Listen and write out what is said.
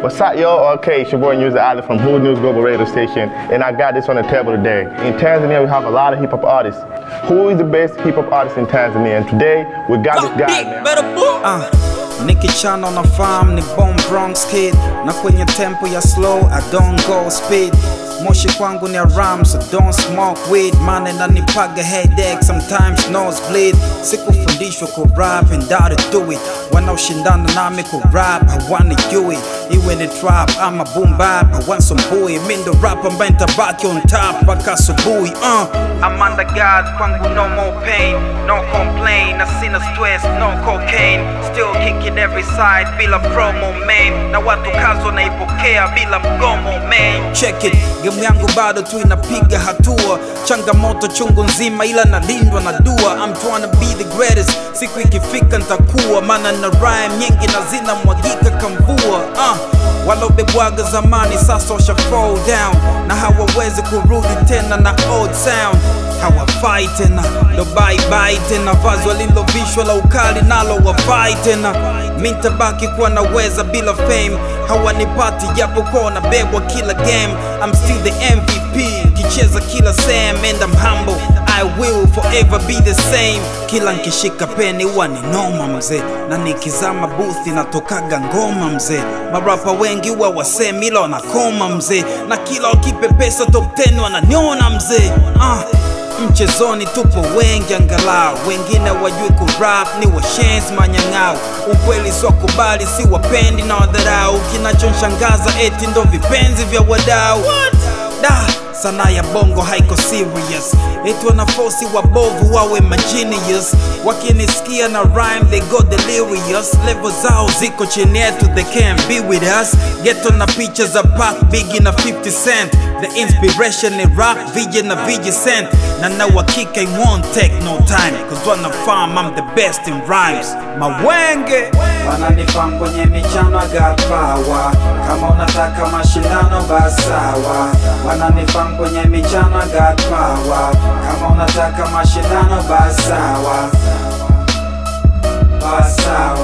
What's up, yo? Okay, it's your boy News Island from Blue News Global Radio Station, and I got this on the table today. In Tanzania, we have a lot of hip hop artists. Who is the best hip hop artist in Tanzania? And today, we got this guy, man. Uh, nikichana na farm ni bomb Bronx kid na kwenye tempo ya slow I don't go speed moshi kwangu ni aram so don't smoke weed mane nanipaga headache sometimes nosebleed sikufundishwa ku rap and how to do it wanaoshindana nami ku rap hawanijui iwe ni trap ama boom bap hawansumbui mi ndo rap ambaye ntabaki on top mpaka asubuhi uh. I'm under God kwangu no more pain no complain na sina stress no cocaine still kicking every side bila promo man na watu kazi wanaipokea bila mgomo man check it game yangu bado tu inapiga hatua changamoto chungu nzima ila nalindwa na dua I'm trying to be the greatest siku ikifika ntakuwa maana na rhyme nyingi na zina mwagika kamvua uh. walobebwaga zamani sasa washa fall down na hawawezi kurudi tena na old sound hawafai tena ndo baibai tena vazi walilovishwa la ukali nalo wafai tena mi ntabaki kuwa naweza bila fame hawanipati japokuwa wanabebwa kila game I'm still the MVP kicheza kila sam and I'm humble I will forever be the same kila nkishika peni huwa ni noma mzee na nikizama booth inatokaga ngoma mzee marapa wengi huwa wasemi ila wanakoma mzee na kila wakipepesa top 10 wananiona mzee uh mchezoni tupo wengi angalau wengine wajui kurap ni washenzi manyang'au ukweli siwakubali si wapendi na wadharau kinachonshangaza eti ndo vipenzi vya wadau da sanaa ya bongo haiko serious eti wanafosi wabovu wawe magenius wakinisikia na rhyme they go delirious level zao ziko chini yetu they can't be with us geto na picha za Pac Biggie na 50 cent the inspiration ni rap vije na vije cent na na uhakika it won't take no time cause wanafahamu I'm the best in rhymes mawenge wananifam kwenye michano I got power kama unataka mashindano basi sawa wananifam kwenye michano I got power kama unataka mashindano basi sawa basi sawa